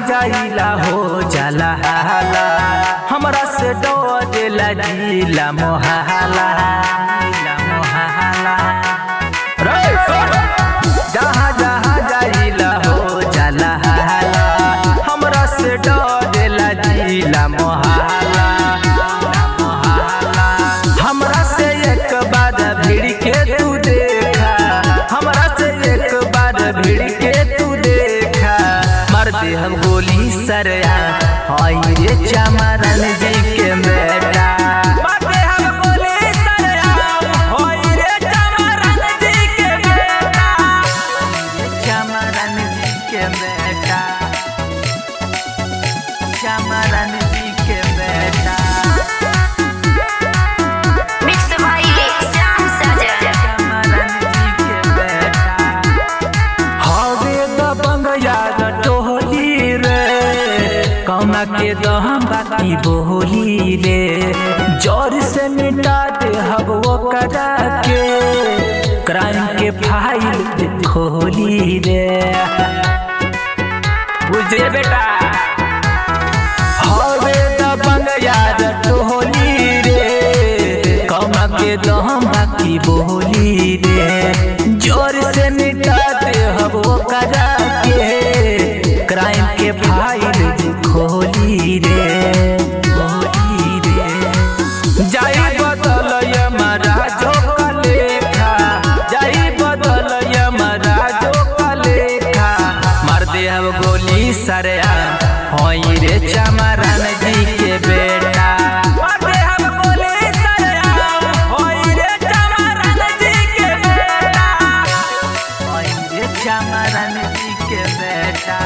जाइला हो जाला हाला हमरा से डोजेला जिला मोहाला जिला मोहाला रे सुन! जहाँ जहाँ जाइला हो जाला हाला हमरा से डोजेला जिला मोहाला मोहाला हमरा से एक बार भिड़ के तू देखा हमरा से एक बार भिड़ के तू देखा मार दे हम गोली सरया हाय रे चमरन जी के बेटा मार दे हम गोली सरया हाय रे चमरन जी के बेटा चमरन जी के बेटा चमरन जी के बेटा मिक्स भाई श्याम साजन चमरन जी के बेटा हवे दबंग याद टोहली रे कौना के दहम बाकी बोली रे जोर से मिटा दे हब वो करा के क्राइम के फाइल खोली रे बुझे बेटा हवे दबंग याद टोहली रे कौना के दहम बाकी बोली रे जोर से मिटा दे हब वो करा के क्राइम के फाइल खोली रे खोली रे जाई बदल महाराजो का लेखा जाई बदल महाराजो का लेखा मार दे अब गोली सरया होई रे चमरन जी के बेटा मार दे अब गोली सरया होई रे चमरन जी के बेटा होई रे चमरन जी के बेटा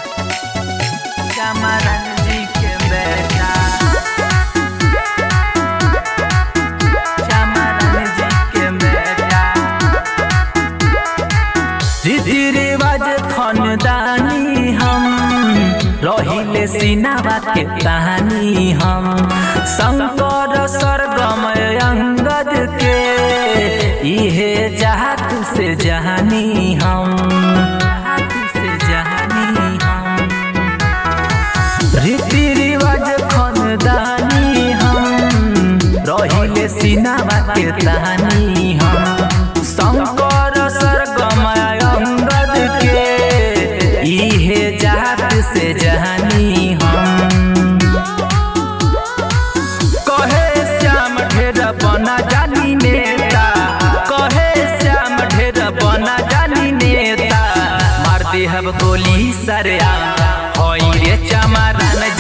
चमरन जी के बेटा चमरन जी के बेटा रीति रिवाज खानदानी हम रहिले सिनावा के कहानी हम शंकर सरगम अंगद के इहे जात से जहानी हम जात से जहानी हम रीति रिवाज खानदानी हम रहिले सिनावा के कहानी हम शंकर सरगम अंगद के इहे जात से जहानी हम कहे श्याम ढेर बना जानी नेता कहे श्याम ढेर बना जानी नेता मार दे हब गोली सरया होई रे चमरन